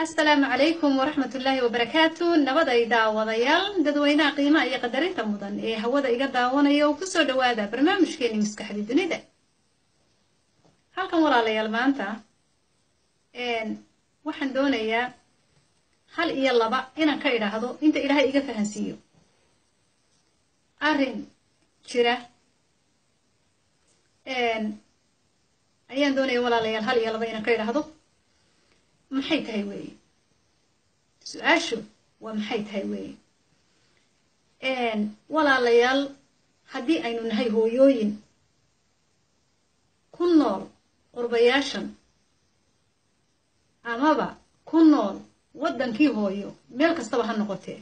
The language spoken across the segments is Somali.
asalaamu calaykum waraxmat ullaahi wabarakaatu nabaday daawadayaal dadweynaha qiimaha iyo qadarinta mudan ee hawada iga daawanaya oo kusoo dhawaada barnaamijkeeni maskaxda dunida halkan walaalayaal maanta waxaan doonayaa hal iyo laba inaan ka idhaahdo inta ilaahay iga fahansiiyo arrin jira ayaan doonaya walaalayaal hal iyo laba inaan ka idhaahdo maxay tahay weeye su-aashu waa maxay tahay weeye walaalayaal haddii aynu nahay hooyooyin ku nool qurbayaashan amaba ku nool waddankii hooyo meel kastaba ha noqotee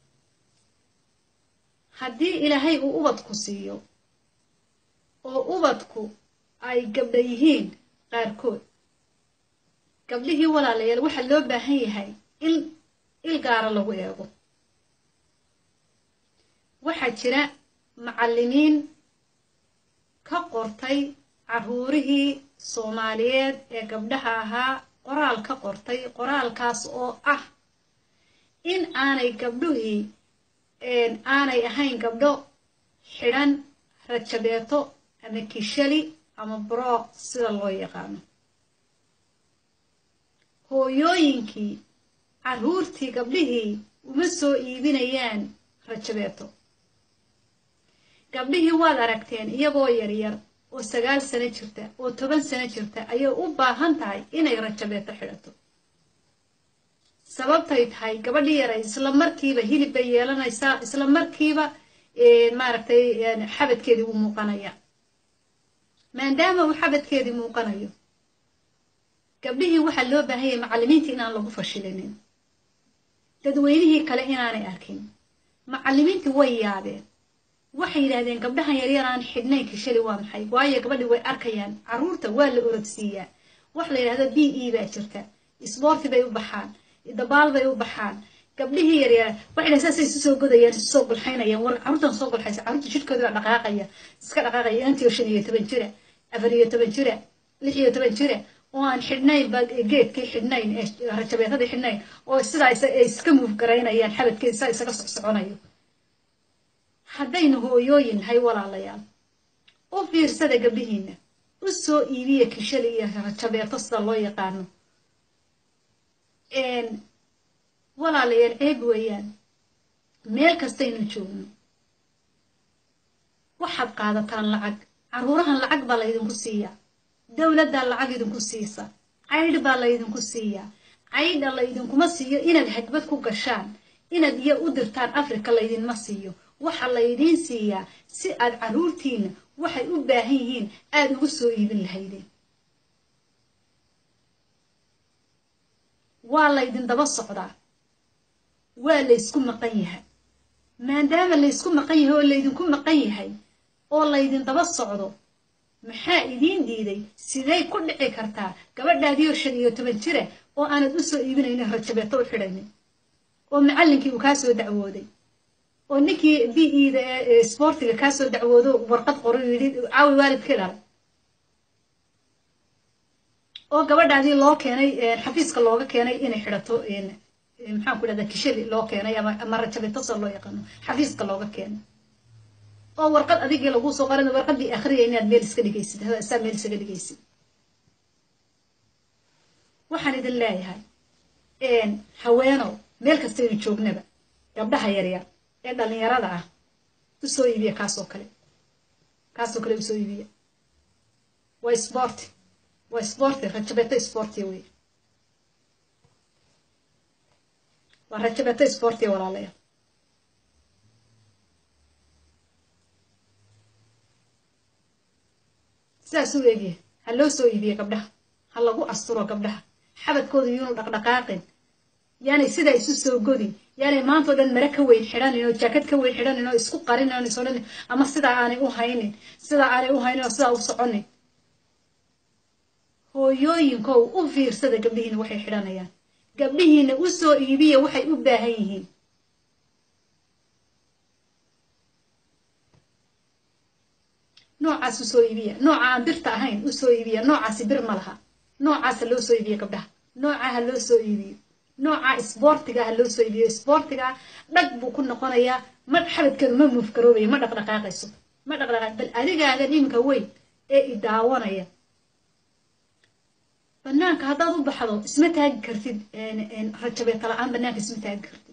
haddii ilaahay uu ubadku siiyo oo ubadku ay gabdha yihiin qaarkood gabdhihii walaalayaal waxaa loo baahan yahay in il gaara lagu eego waxaa jira macallimiin ka qortay carruurihii soomaaliyeed ee gabdhaha ahaa qoraal ka qortay qoraalkaas oo ah in aanay gabdhuhii aanay ahayn gabdho xidhan rajabeeto ama kishali ama brooq sida loo yaqaano hooyooyinkii carruurtii gabdhihii uma soo iibinayaan rajabeeto gabdhihii waad aragteen iyagoo yaryar oo sagaal sano jirta oo toban sano jirta ayay u baahan tahay inay rajabeeto xidhato sababtay tahay gabadhii yaray isla markiiba hilib bay yeelanaysaa isla markiiba maaragtay xabadkeedii uu muuqanaya maadaama uu xabadkeedii muuqanayo gabdhihii waxaa loo baahan yahay macallimiintii inaan lagu fashilinin dadweynihii kale inaanay arkin macallimiintii way yaabeen waxay yidhahdeen gabdhahan yaryar aan xidhnayn kishali waa maxay waayo gabadhii way arkayaan carruurta waa la orodsiiyaa wax la yidhahdo b e baa jirta isboorti bay u baxaan dabaal bay u baxaan gabdhihii yaryar waxay dhahan saasay isu soo godayaan isu soo gulxaynayaan war carruurtan soo gulxaysa carruurta jidhkooda baa dhaqaaqaya iska dhaqaaqaya inantiyo shan iyo toban jira afar iyo toban jira lix iyo toban jira oo aan xidhnayn ba geedkii xidhnayn ee rajabeetadii xidhnayn oo sidaa ay iska muuf garaynayaan xabadkeeda saa isaga socsoconayo haddaynu hooyooyin nahay walaalayaal u fiirsada gabdhihiina u soo iibiya kishali iyo rajabeeto sida loo yaqaano walaalayaal ceeb weeyaan meel kastaynu joogno waxaad qaadataan lacag carruurahan lacag baa laydinku siiyaa dowladdaa lacag idinku siisa caydh baa laydinku siiyaa caydha laydinkuma siiyo inaad hagbad ku gashaan inaad iyo u dirtaan africa laydinma siiyo waxa laydiin siiyaa si aad carruurtiina waxay u baahan yihiin aada ugu soo iibin lahaydeen waa laydin daba socdaa waa laysku maqan yahay maadaama laysku maqan yahay oo laydinku maqan yahay oo laydin daba socdo maxaa idiin diiday siday ku dhici kartaa gabadhaadiyo shan iyo toban jira oo aanad u soo iibinaynin rajabeeto u xidhaynin oo macallinkii uu kaa soo dacwooday oo ninkii b eda ee sboortiga kaa soo dacwoodo warqad qoro yidhi caawi waalidkii dhalay oo gabadhaadii loo keenay xafiiska looga keenay inay xidhato maxaan ku dhahdaa kishali loo keenay ama rajabeeto soo loo yaqaano xafiiska looga keenay oo warqad adigii laguu soo qoran warqadii akhriya inaad meel iska dhigaysid saa meel isaga dhigaysid waxaan idin leeyahay haweenow meel kastaynu joognaba gabdhaha yaryar ee dhalinyarada ah u soo iibiya kaasoo kale kaasoo kale usoo iibiya waa sboorti waa sboorti rajabeeto sboortiya wey waa rajabeeto sboortiya walaalayaal sidaas u eegyahay ha loo soo iibiye gabdhaha ha lagu asturo gabdhaha xabadkooda yuunu dhaqdhaqaaqin yaanay sidaa isu soo godin yaanay maantao dhan mare ka weyn xidhanin oo jaakad ka weyn xidhanin oo isku qarinin is odhanin ama sidaa aanay u haynin sidaa aanay u haynin oo sidaa u soconin hooyooyinkow u fiirsada gabdhihiina waxay xidhanayaan gabdhihiina u soo iibiya waxay u baahan yihiin noocaas u soo iibiya nooca aan birta ahayn u soo iibiya noocaasi bir ma laha noocaasa loo soo iibiya gabdhaha noocaha loo soo iibiyo nooca isboortiga ah loo soo iibiyo isboortiga ah dhag buu ku noqonayaa ma xabadkeedu ma muufgaroobaya ma dhaqdhaqaaqayso ma dhaqdhaqaaq bal adigaagan iminka weyn ee i daawanaya banaanka haddaad u baxdo isma taagi kartid rajabeeta la-aan banaanka isma taagi kartid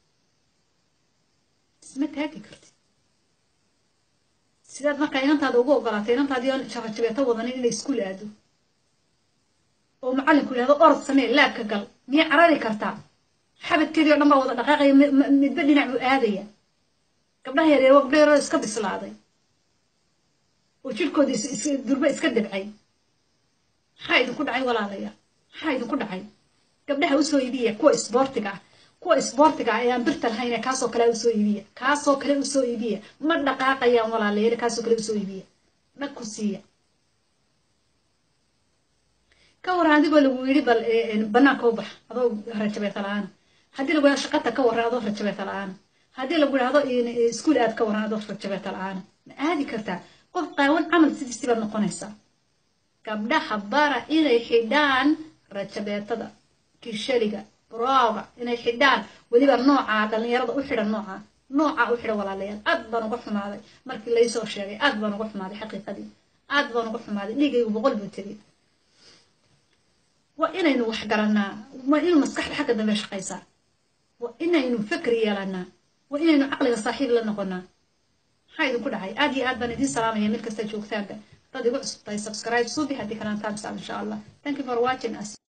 isma taagi kartid sidaad markaa inantaada ugu ogolaatay inantaadii oon rajabeeto wadanin inay iskuul aado oo macallinku yidhahdo orod samee laabka gal miyay carari kartaa xabadkeedii o dhan baa wada dhaqaaqaya midba dhinac buu aadaya gabdhaha yareer waa gabdha yaroo iska bislaaday oo jirhkoodii durba iska dibcay maxaa idinku dhacay walaalayaal maxaa idinku dhacay gabdhaha usoo iibiya kuwa isboortiga ah kuwa isboortiga ah ee aan birta lahayn kaasoo kale usoo iibiya kaasoo kale usoo iibiya ma dhaqaaqayaan walaalayaal kaasoo kale usoo iibiya dhag ku siiya ka waran adigoo lagu yidhi bal banaanka u bax adoo rajabeeta la-aana haddii lagu yidhahdo shaqata ka waran adoo rajabeeta la-aana haddii lagu yidhahdo iskuul aad ka waran adoo rajabeeta la-aana ma aadi kartaa qof qaawan camal sidiisii baad noqonaysaa gabdhaha bara inay xidhaan rajabeetada kishaliga brooga inay xidhaan weliba nooca dhallinyarada u xidhan nooca nooca u xidhan walaalayaal aad baan uga xumaaday markii laysoo sheegay aad baan uga xumaaday xaqiiqadii aad baan uga xumaaday dhiigaygu boqol buu tegay waa inaynu wax garanaa waa inuu maskaxda xagga dambe shaqaysaa waa inaynu fikri yeelanaa waa inaynu caqliga saaxiib la noqonaa maxaa idinku dhacay aad iyo aad baan idiin salaamaya mid kasta joogtaanba dad igu cusubtahay subscribe suubi haddii kanaan taabsaa insha allah thank you for watching us